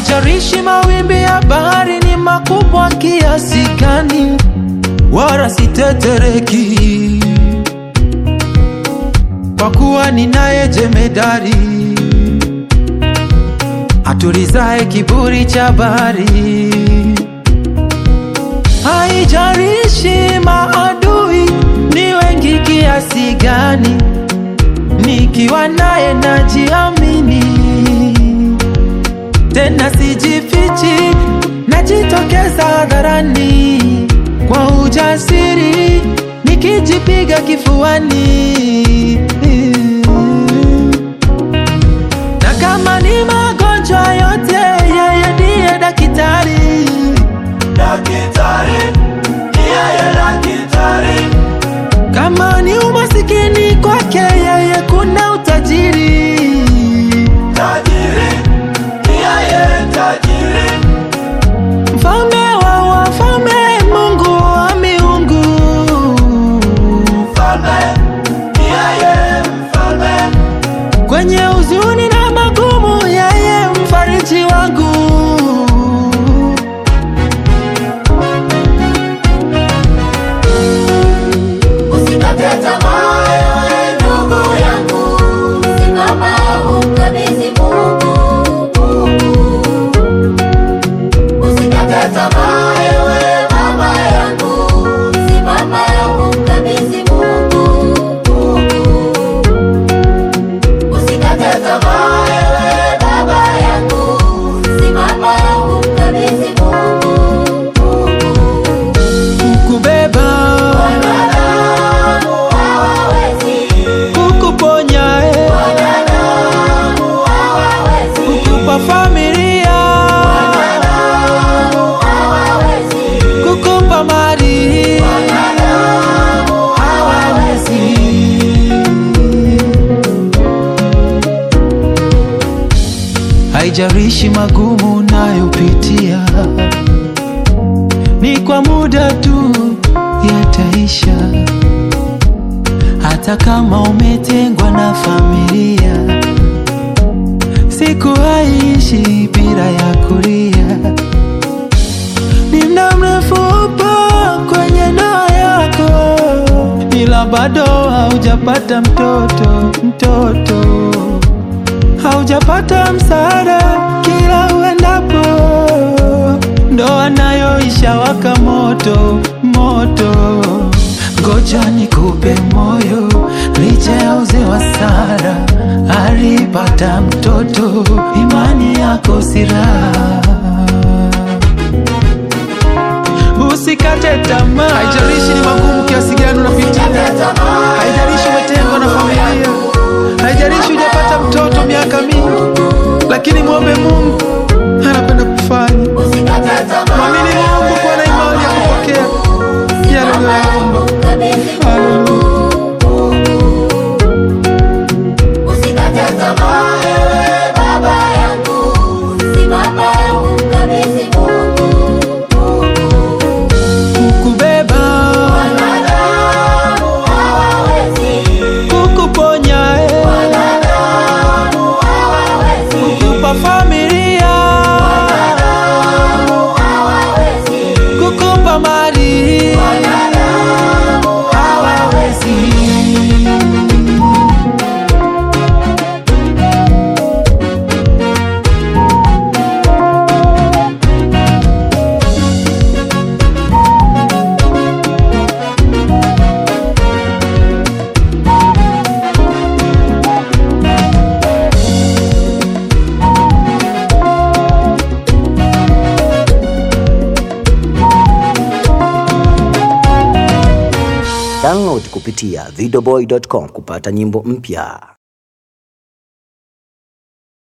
Haijalishi mawimbi ya bahari ni makubwa kiasi gani, wala sitetereki, kwa kuwa ninaye jemedari atulizaye kiburi cha bahari. Haijalishi maadui ni wengi kiasi gani, nikiwa naye najiamini, tena sijifichi, najitokeza hadharani kwa ujasiri, nikijipiga kifuani na kama ni magonjwa yote, yeye ndiye daktari. Daktari, ni yeye daktari. Kama ni umasikini kwake, yeye kuna utajiri. Tajiri, ni yeye tajiri. Mfalme wa wafalme, Mungu wa miungu. Mfalme, ni yeye mfalme. Kwenye huzuni na magumu, yeye mfariji wangu. Usikate tamaa ewe ndugu yangu, simama umkabidhi Mungu. Usikate tamaa ewe mama yangu, simama umkabidhi Mungu. Usikate tamaa ewe baba yangu, simama umkabidhi Mungu. Kukubeba, Wanadamu hawawezi, kukuponya, eh, wanadamu hawawezi, kukupa familia, hawawezi, kukupa mali. wanadamu hawawezi. Haijalishi magumu unayopitia, ni kwa muda tu yataisha. Hata kama umetengwa na familia, siku haishi bila ya kulia. Ni muda mrefu upo kwenye ndoa yako, ila bado haujapata mtoto, mtoto haujapata msaada kila uendapo, ndoa nayo ishawaka moto moto. Ngoja nikupe moyo, licha ya uzee wa Sara alipata mtoto, imani yako si raha. Usikate tamaa, haijalishi ni magumu kiasi gani unapitia, haijalishi umetengwa na familia, haijalishi hujapata mtoto miaka mingi, lakini mwombe Mungu, anapenda kufanya. Usikate tamaa Mwamini Mungu, kuwa na imani ya kupokea yale unayoomba. Haleluya. Usikate tamaa ewe baba yangu, simama umkabidhi Mungu. Kukubeba, Wanadamu hawawezi, kukuponya, eh, wanadamu hawawezi, kukupa familia, hawawezi, kukupa mali, wanadamu hawawezi. Download kupitia videoboy.com kupata nyimbo mpya.